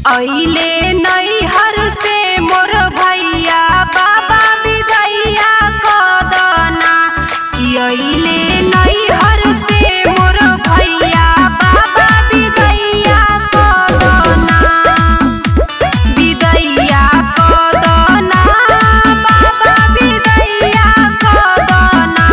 अइले नैहर से मोर भैया बाबा विदैया कदना कि अइले नैहर से मोर भैया बाबा विदैया कदना विदैया कदना बाबा विदैया कदना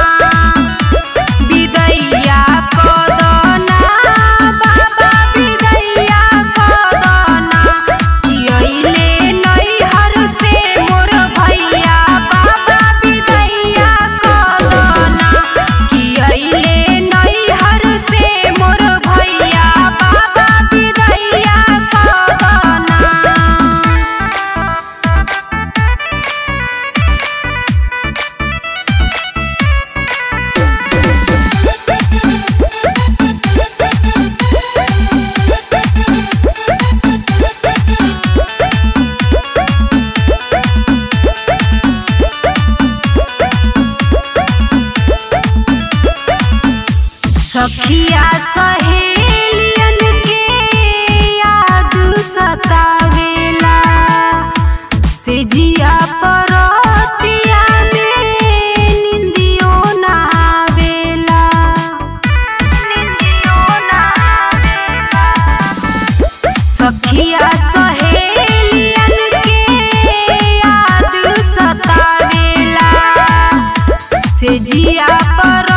विदैया कदना बाबा विदैया कदना कि अइले नैहर से मोर भैया बाबा विदैया कदना कि अइले नैहर से मोर भैया बाबा विदैया कदना सखिया सहेलियन के याद सतावेला से जिया परतिया में निंदियो ना आवेला निंदियो ना आवेला सखिया सहेलियन के याद सतावेला से जिया पर